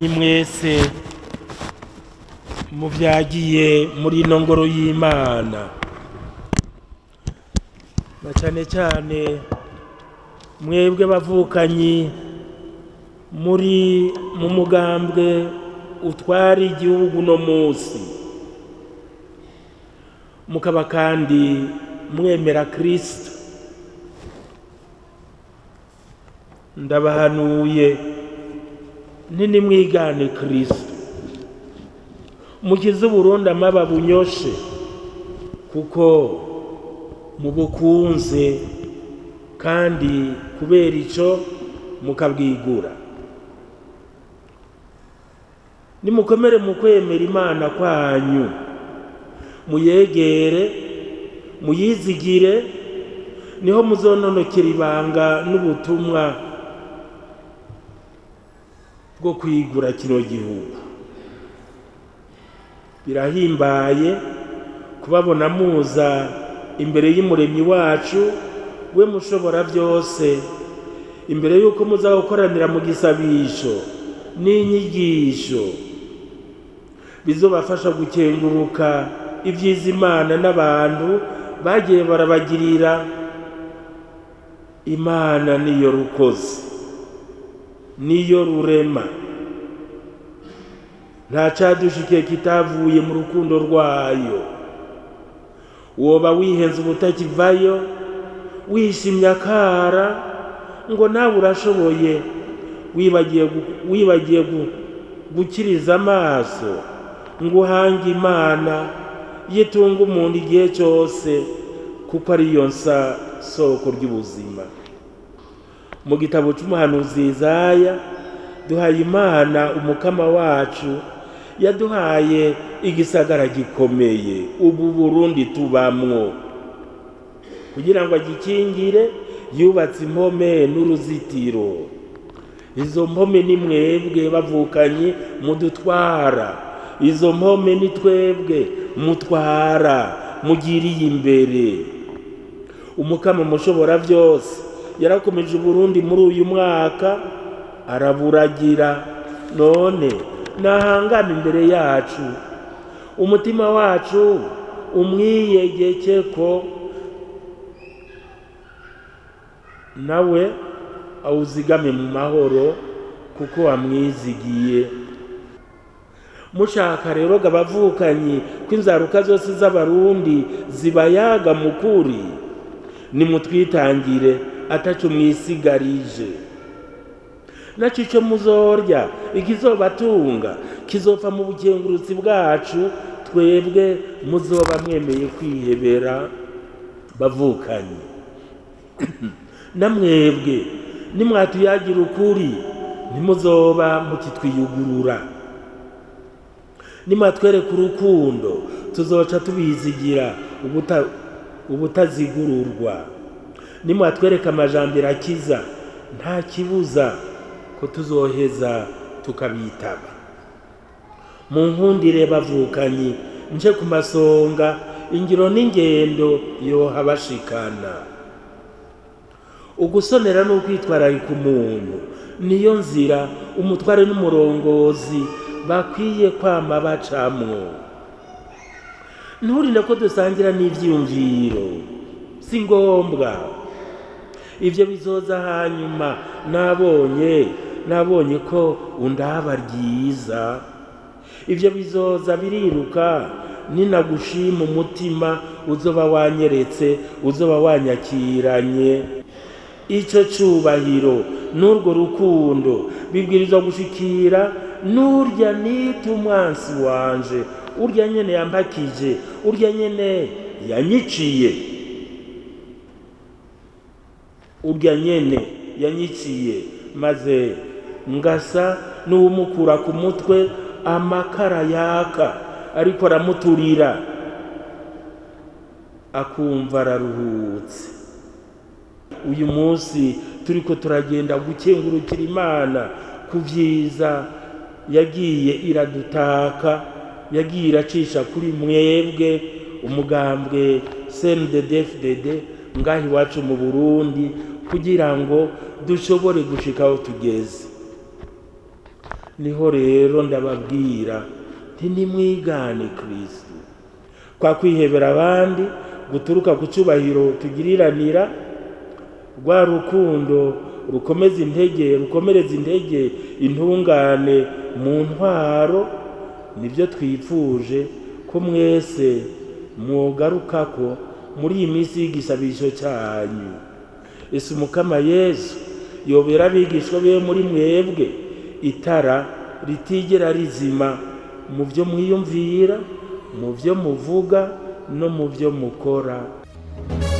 mwese muvyagiye muri ino ngoro y'imana na cane cane mwebwe bavukanyi muri mu mugambwe utwara igihugu no musi mukaba kandi mwemera kristo ndabahanuye ntinimwigane kristo mukize uburundi amaba bunyoshe kuko mubukunze kandi kubera ico mukabwigura nimukomere mu kwemera imana kwanyu muyegere muyizigire niho muzononokera ibanga n'ubutumwa bwo kwigura kino gihugu birahimbaye kubabona muza imbere y'umuremyi wacu we mushobora byose imbere y'uko muza gukoranira mu gisabisho n'inyigisho bizobafasha gukenguruka ibyiza imana n'abantu bagiye barabagirira imana niyo rukozi niyo rurema nta cadushikiye kitavuye mu rukundo rwayo woba wihenze ubutakivayo wishimye akara ngo nawe urashoboye wibagiye gu- wibagiye gu- gukiriza amaso ngo uhange imana yitunga umuntu igihe cyose kuko ariyo nsa soko ry'ubuzima mu gitabo cy'umuhanuzi Yesaya duhaye imana umukama wacu yaduhaye igisagara gikomeye ubu burundi tubamwo kugira ngo agikingire yubatse impome n'uruzitiro izo mpome ni mwebwe bavukanye mudutwara izo mpome ni twebwe mutwara mugiriye imbere umukama mushobora byose yarakomeje uburundi muri uyu mwaka araburagira none nahangana imbere yacu umutima wacu umwiyegeke ko nawe awuzigame mu mahoro kuko wamwizigiye mushaka rero ngo abavukanyi ko inzaruka zose z'abarundi zibayaga mu kuri nimutwitangire ataco mwisigarije naco ico muzorya ikizobatunga kizopfa mu bukengurutsi bwacu twebwe muzoba mwemeye kwihebera bavukanyi namwebwe nimwatuyagira ukuri ntimuzoba mukitwiyugurura nimwatwereka urukundo tuzoca tubizigira ubuta ubutazigururwa nimwatwereka amajambere akiza nta kibuza ko tuzoheza tukabitaba mu nkundire bavukanyi nje ku masonga ingiro n'ingendo yoha bashikana ugusonera n'ukwitwararika umuntu niyo nzira umutware n'umurongozi bakwiye kwama bacamwo nturinde ko dusangira n'ivyiyumviro si ngombwa ibyo bizoza hanyuma nabonye nabonye ko undaba ryiza ibyo bizoza biriruka ninagushima umutima uzoba wanyeretse uzoba wanyakiranye icyo cyubahiro n'urwo rukundo bibwirizwa gushikira n'urya nita umwansi wanje urya nyene yampakije urya nyene yanyiciye urya nyene yanyiciye maze ngasa n'uwumukura ku mutwe amakara yaka ariko aramuturira akumva araruhutse uyu munsi turiko turagenda gukengurukira imana ku byiza yagiye iradutaka yagiye iracisha kuri mwebwe umugambwe cndddfdd ngaha iwacu mu burundi kugira ngo dushobore gushika aho tugeze niho rero ndababwira ntinimwigane kristo kwa kwihebera abandi guturuka ku cyubahiro tugiriranira rwa rukundo rukomeza intege rukomereza intege intungane mu ntwaro nibyo twifuje ko mwese mwogarukako muri iyi minsi y'igisabisho cyanyu ese umukama yesu yobera abigishwa be muri mwebwe itara ritigera rizima mu byo mwiyumvira mu byo muvuga no mu byo mukora